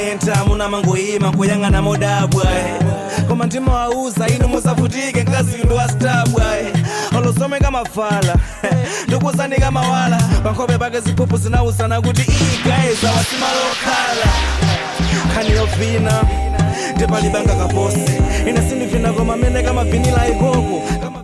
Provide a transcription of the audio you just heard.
mumamenta munamangoyima kuyang'ana modabwa koma ndimawauza inu musavutike mkazi ndo wastabwa olosomeka mafala ndikuzanika mawala pankhope pake ziphuphu zinauzana kuti igaeza wasimalokhala khani yovina ndipalibanga kaposi ine sindivina koma mene kamavinila ikoko Kama-